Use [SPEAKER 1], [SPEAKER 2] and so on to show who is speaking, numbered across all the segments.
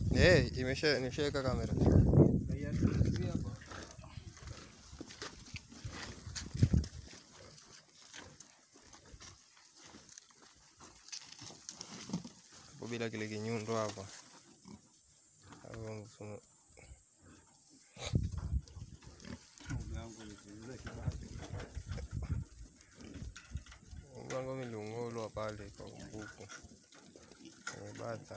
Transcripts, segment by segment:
[SPEAKER 1] Eh, imesha nimeshaweka kamera. Hapo bila kile kinyundo hapa. Hapo mfumo. Mlango milungolo pale kwa mbuku. Umebata.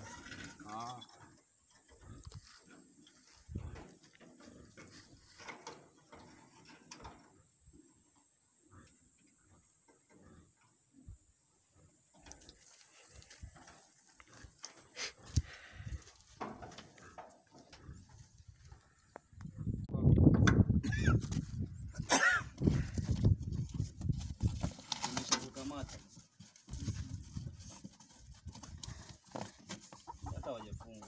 [SPEAKER 2] Nimeshakukamata. Hata hawajafungwa.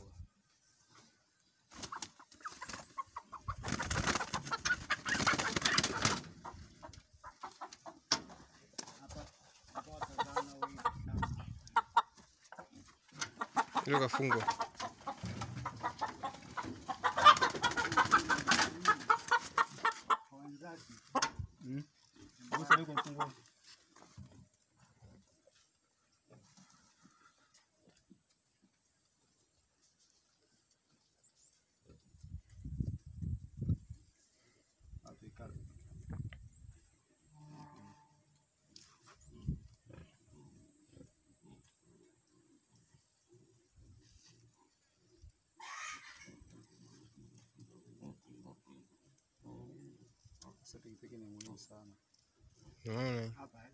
[SPEAKER 1] Hilo kafungwa.
[SPEAKER 2] Sasa yuko mfungwa. Sasa pikipiki ni muhimu sana.
[SPEAKER 1] Unaona?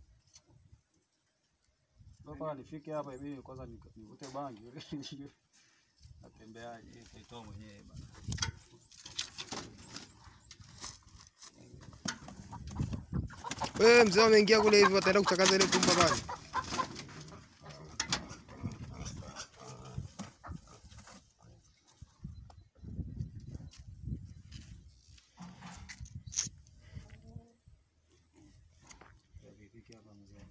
[SPEAKER 2] Sasa nifike hapa hivi kwanza nik- nivute bangi natembeaje kaitoa mwenyewe bana.
[SPEAKER 1] Wewe mzee ameingia kule hivi wataenda kuchakaza ile kumba pale.
[SPEAKER 2] Pikipiki hapa mzee.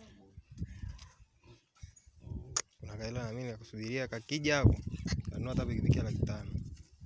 [SPEAKER 1] Kuna kaila na mimi nakusubiria kakija hapo. Kanunua hata pikipiki ya laki tano.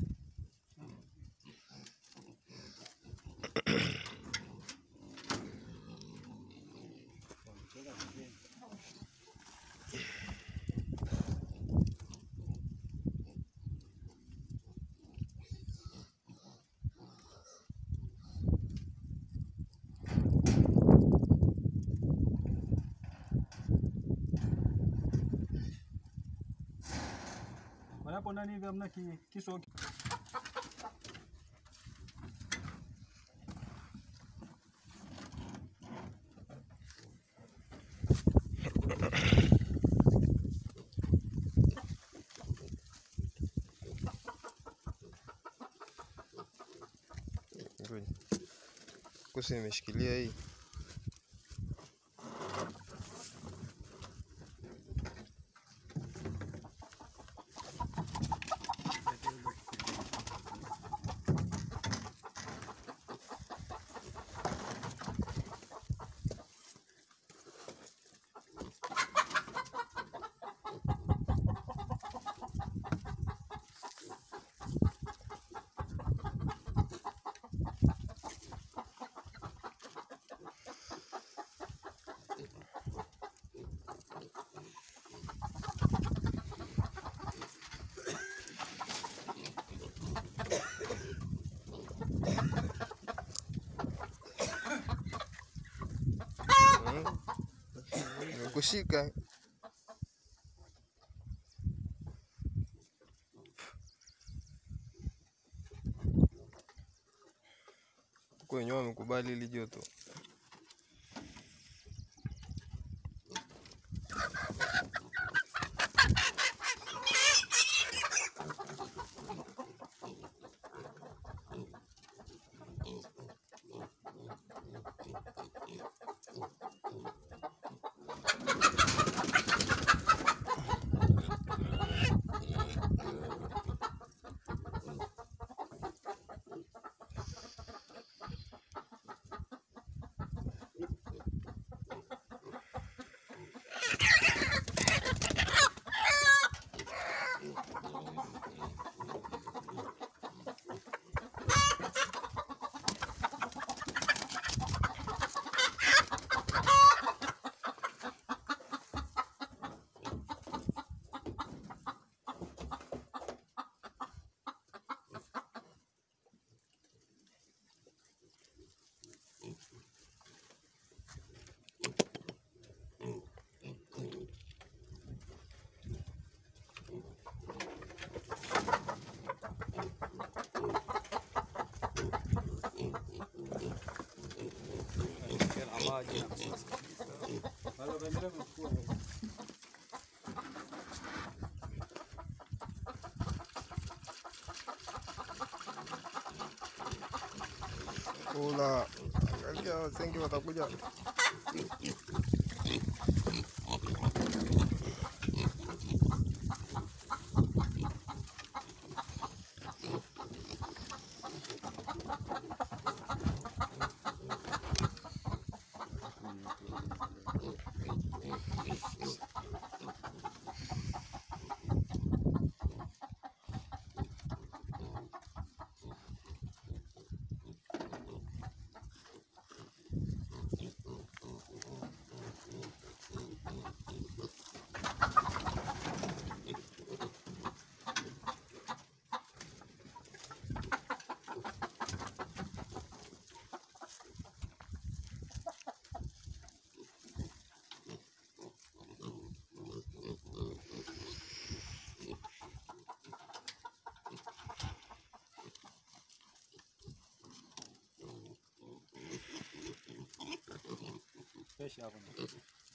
[SPEAKER 2] Kwa hapo ndani hivi hamna ki- kisu
[SPEAKER 1] Ngoja. Kusi nimeshikilia hii. Mm. Nimekushika. Huko wenyewe wamekubali hili joto.
[SPEAKER 2] Wala ukaendelea kuchukua.
[SPEAKER 1] Kula. Angalia wasenge watakuja.
[SPEAKER 2] Pesha hapo.